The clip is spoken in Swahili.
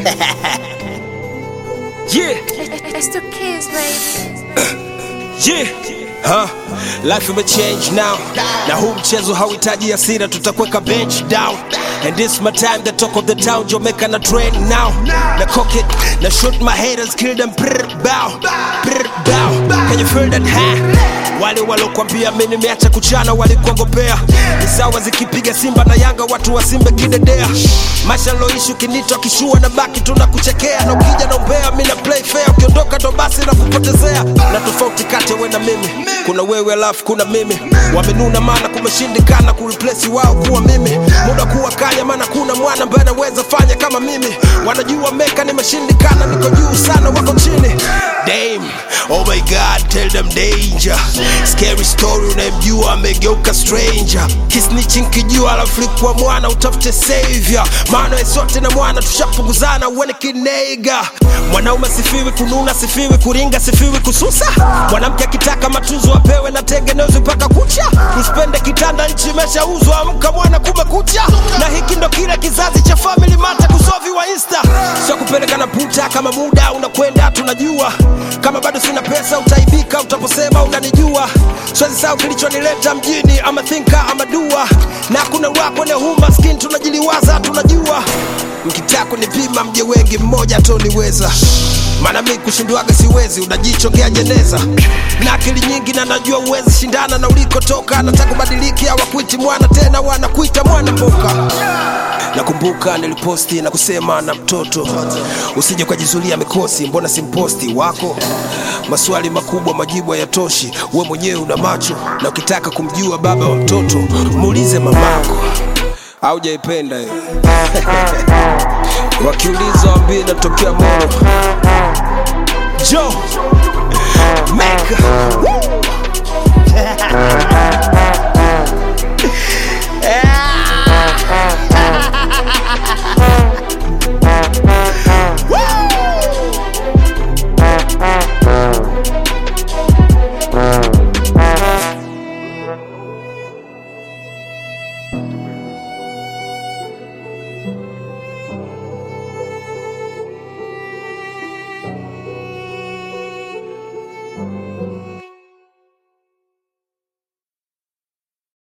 yeah, It's the kids, baby. yeah. Huh? Life imechange now na huu mchezo hauhitaji hasira tutakweka bench down and this my time the talk of the town Jamaica na train now na cock it na shoot my haters kill them brr bow brr bow can you feel that huh? wale walokwambia mi nimeacha kuchana walikuongopea ni sawa zikipiga simba na yanga watu wasimbe kidedea maisha loishi ukinitwa kishua na baki tunakuchekea na ukija na umbea mi na play fair ukiondoka ndo basi na kupotezea na tofauti kati ya we na mimi kuna wewe alafu kuna mimi wamenuna maana kumeshindikana kureplace wao kuwa mimi muda kuwa kanya maana kuna mwana ambaye anaweza fanya kama mimi wanajua meka nimeshindikana niko juu sana wako chini Damn, oh my god tell them danger scary story unayemjua amegeuka stranger kisnichi nkijua alafu likuwa mwana utafute savior maana we sote na mwana tushapunguzana uone kineiga mwanaume sifiwi kununa sifiwi kuringa sifiwi kususa mwanamke akitaka matunzo apewe na tengenezwe mpaka kucha usipende kitanda nchi imeshauzwa amka mwana kumekucha na hiki ndo kile kizazi cha family mata kusovi wa insta sio kupeleka na puta kama muda unakwenda tunajua kama bado sina pesa utaibika utaposema unanijua swezi sao kilichonileta mjini ama thinka ama dua na kuna wako ne huu maskini tunajiliwaza tunajua mkitaka kunipima mje wengi mmoja toniweza maana mi kushindwaga siwezi unajichongea jeneza na akili nyingi na najua uwezi shindana na ulikotoka nataka kubadiliki hawakuiti mwana tena wanakuita mwana mboka nakumbuka niliposti na kusema na mtoto usije ukajizulia mikosi mbona simposti wako maswali makubwa majibu hayatoshi we mwenyewe una macho na ukitaka kumjua baba wa mtoto muulize mamako aujaipenda hiyo wakiuliza wambie natokea moro jo meka